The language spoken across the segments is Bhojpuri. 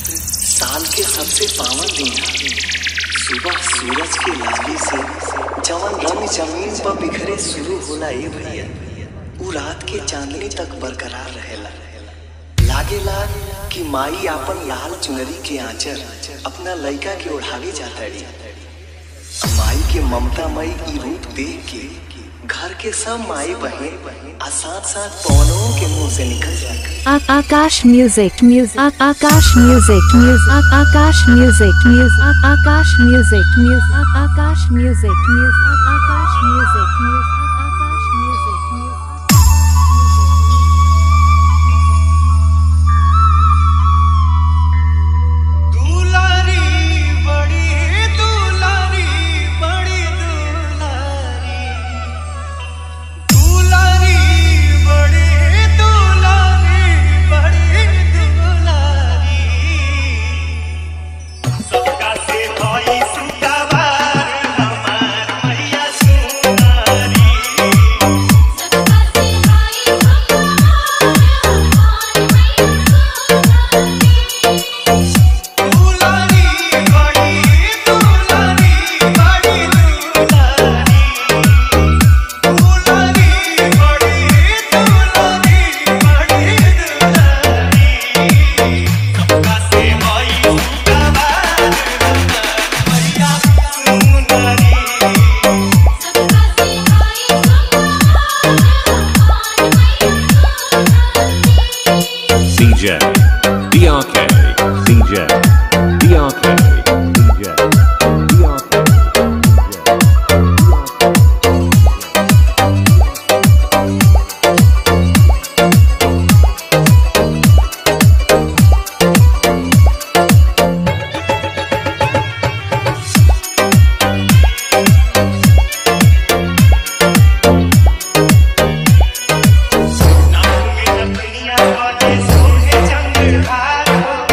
साल के सबसे पावन दिन है सुबह सूरज के लाली से जवन रंग जमीन पर बिखरे शुरू होला ए भैया उ रात के चांदनी तक बरकरार रहेला लागेला कि माई आपन लाल चुनरी के आंचल अपना लइका के ओढ़ावे जाताड़ी माई के ममतामयी ई रूप देख के घर के सब माई बहन आ साथ साथ पवनों के मुंह से निकल जाए A- Akash music music A- Akash music music A- Akash music music A- Akash music music A- Akash music music A- Akash music music A- Akash music music दुलारी बड़ी दुलारी बड़ी दुलारी दुलारी बड़ी दुलारी बड़ी दुलारी सबका से भाई सुतावार हमार मैया सुनारी दुलारी बड़ी दुलारी बड़ी दुलारी दुलारी बड़ी दुलारी बड़ी दुलारी सबका से भाई सुतावार मैया सुनारी CJ, DRK, CJ, DRK, CJ, DRK. नाम में रखनिया वाले सोहे चंद्रहार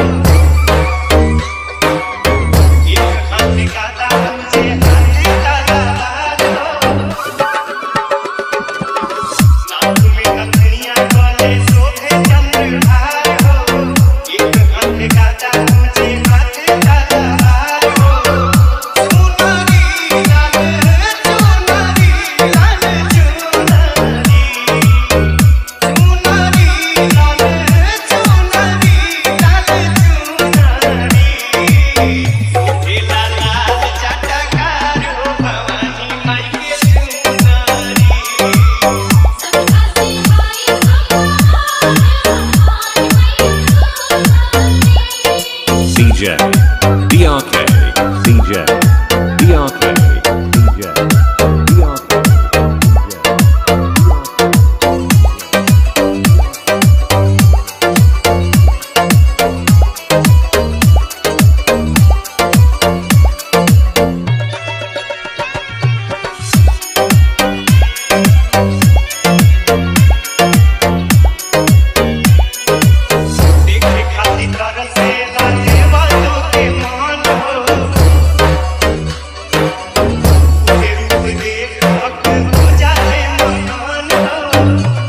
एक हाथ गाता मुझे हाथ गाता नाम में रखनिया वाले सोहे चंद्रहार एक हाथ गाता मुझे हाथ गाता सुनारी लाल चुनारी लाल चुनारी चुनारी लाल चुनारी लाल चुनारी सोहेला लाल चटकार हो भवानी माई के चुनारी CJ, DRK, CJ, DRK, CJ, DRK. देखे खातिर तरसे लाजे वालों के मान हो उसे रूप देख हक हो जाए महान हो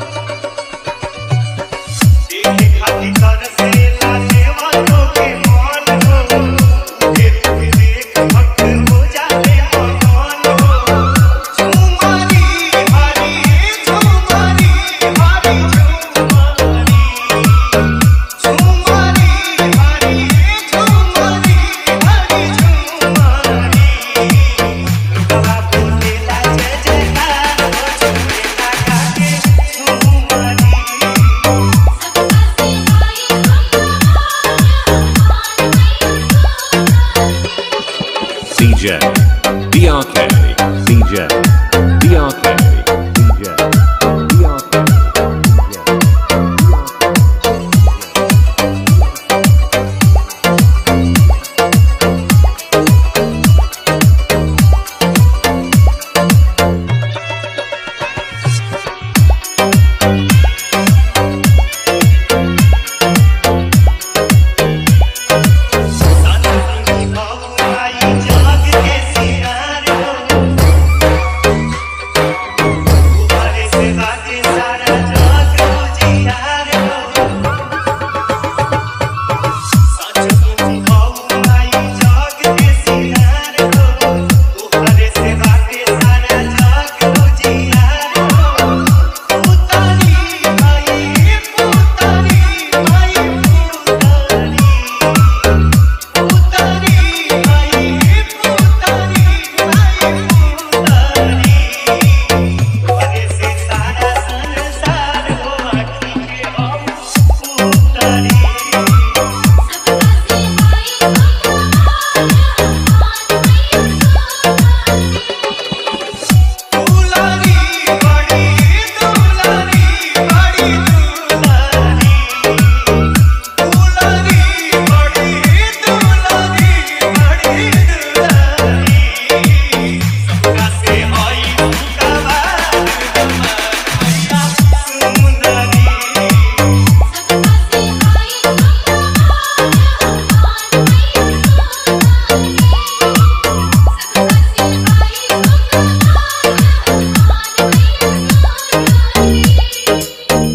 देखे खातिर तरसे लाजे वालों के मान हो उसे रूप देख हक हो जाए महान हो झुमारी हरी झुमारी हरी झुमारी झुमारी हरी झुमारी हरी झुमारी लुकवा बोलेला जय जयकार हो झुमेला काके झुमारी CJ, DRK, CJ, DRK, CJ, DRK. संगी बाबू आई जाग के सी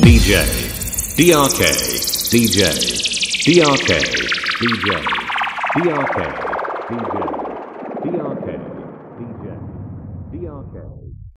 DJ, DRK, DJ, DRK, DJ, DRK, DJ.